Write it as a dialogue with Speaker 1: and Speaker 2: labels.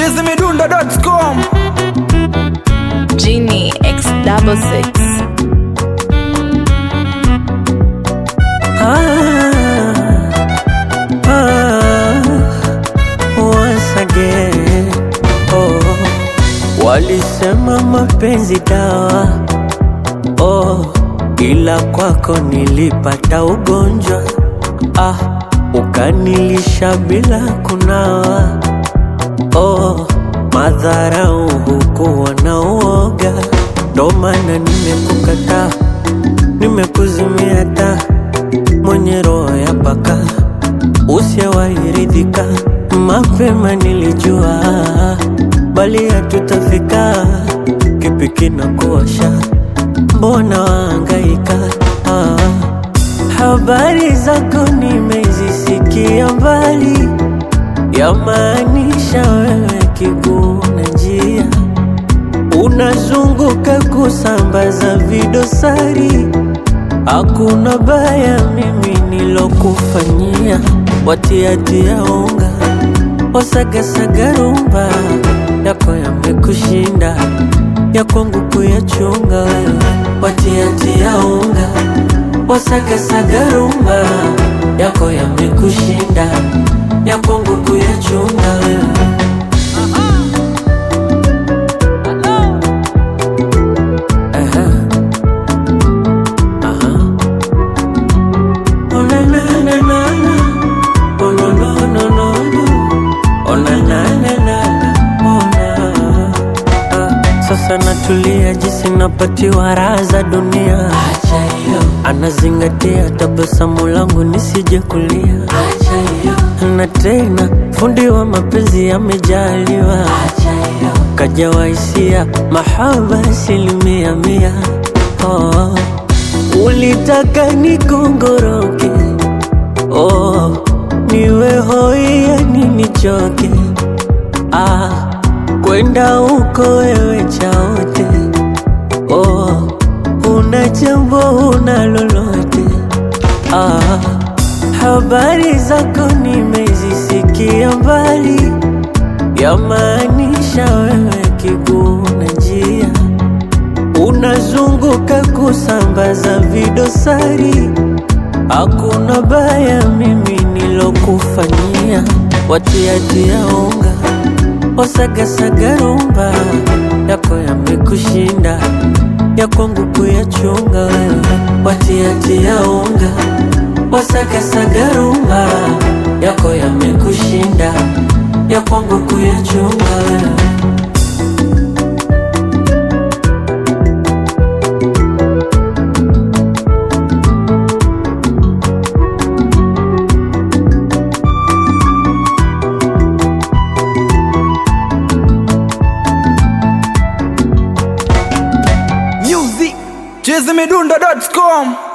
Speaker 1: chizimidundo.com
Speaker 2: Genie X double six.
Speaker 3: once again. Oh, walisema mapenzi dawa oh, ila kwako nilipata ugonjwa ah, ukanilisha bila kunawa oh, madharau hukuwa na uoga, ndo maana nimekukataa, nimekuzimia taa mwenye roho ya paka usiyewairidhika mapema nilijua bali hatutafika kipi kinakuosha mbona waangaika ah. habari zako nimezisikia mbali yamaanisha wewe kiguu na njia unazunguka kusambaza vidosari Hakuna baya mimi nilokufanyia, watiatia unga wasagasaga rumba yako yamekushinda, ya kwangu kuyachunga wewe, watiatia unga wasagasaga rumba yako yamekushinda, ya kwangu kuyachunga wewe. Aha. Aha. Oh, na, na, na, na, na. Oh, no, no, no, no, no. Oh, na, na, na, na, na. Oh, na. Ah, Sasa natulia jinsi napatiwa raha za dunia, anazingatia tabasamu langu nisije kulia, na tena fundi wa mapenzi amejaliwa, kajawa hisia mahaba asilimia mia. Oh, ulitaka nikongoroke, oh, niwe hoi yani nichoke, ah, kwenda huko wewe chaote, oh, una jambo una lolote, ah, habari zako nimezisikia mbali, yamaanisha wewe kiguu na njia unazunguka kusambaza vidosari. Hakuna baya mimi nilokufanyia, watiatia unga wasagasaga rumba yako yamekushinda, ya kwangu kuyachunga wewe, watiatia unga wasagasaga rumba yako yamekushinda, ya kwangu kuyachunga wewe.
Speaker 1: music chizimidundo.com